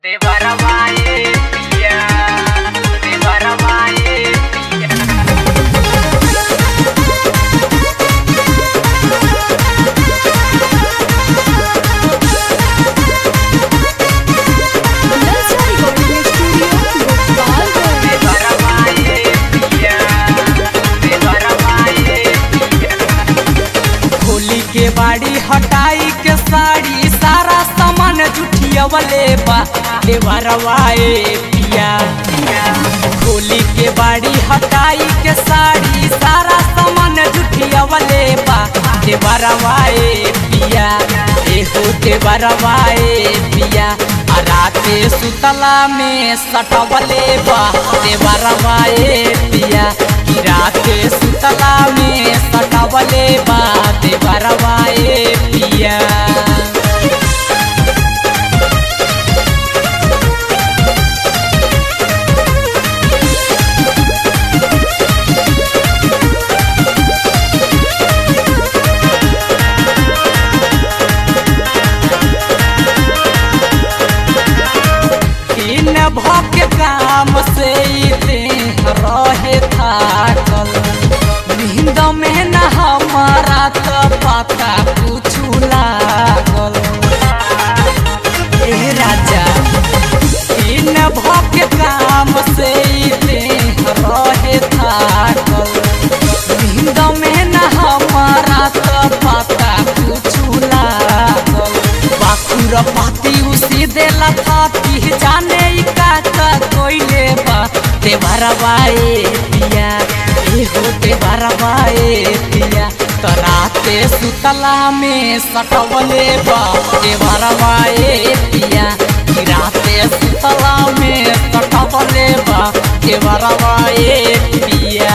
De Barabáe, pilla, de Barabáe, pilla. Nursery recording studio Gopalganj De Barabáe, pilla, de Barabáe, pilla. Holi के बाड़ी हटाई के साड़ी सारा सामान जुठियवले बा देवरवाए पिया होली के बाड़ी हटाई के साड़ी सारा सामान जुठियवले बा देवरवाए पिया एहो देवरवाए पिया आ राते सुतला में सटवले बा देवरवाए पिया कि राते सुतला में सटवले बा देवरवाए पिया दिन भक काम से ई देह रहे थाकल नींद में न हमारा तो पता कुछ लागल ए राजा दिन भक काम से ई देह रहे थाकल नींद में न हमारा तो पता कुछ लागल बाखुर पाती उसी देला थाती जाने ई का का कोइले बा ते भरवाए पिया ए हो ते भरवाए पिया तराते सुतला में सटवले बा ते भरवाए पिया कि राते सुतला में सटवले बा ते भरवाए पिया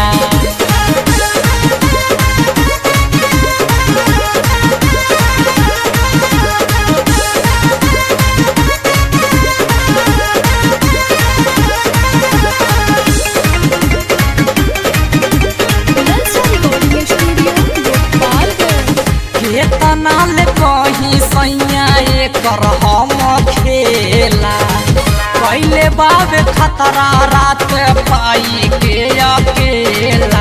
नर्सरी रिकॉर्डिंग स्टूडियो गोपालगंज केतना ले कहीं सैया एकर हम खेला पहले बाबे खतरा रात पाई के अकेला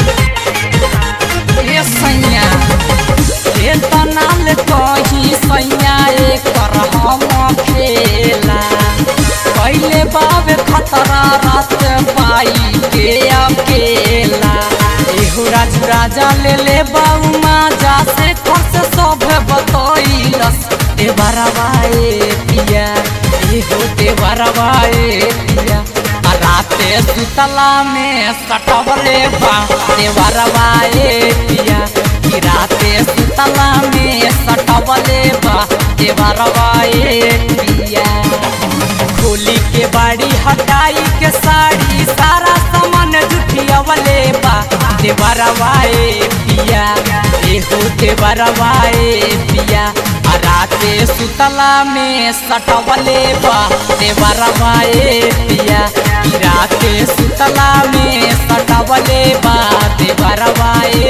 ए सैया केतना ले कहीं सैया एकर हम खेला पहले बाबे खतरा रात पाई के अकेला एहो राजू राजा ले ले बाऊ माजा से खर्च सब बतैलस ए बरवाए पिया एहो ते बरवाए पिया आ राते सुतला में सटवले बा ते बरवाए पिया कि राते सुतला में सटवले बा ते बरवाए पिया खोली के बाड़ी हटाई के साड़ी सारा सामान जुठियवले बा देवरवाए पिया एहो देवरवाए पिया आ राते सुतला में सटवले बा देवरवाए पिया कि राते सुतला में सटवले बा देवरवाए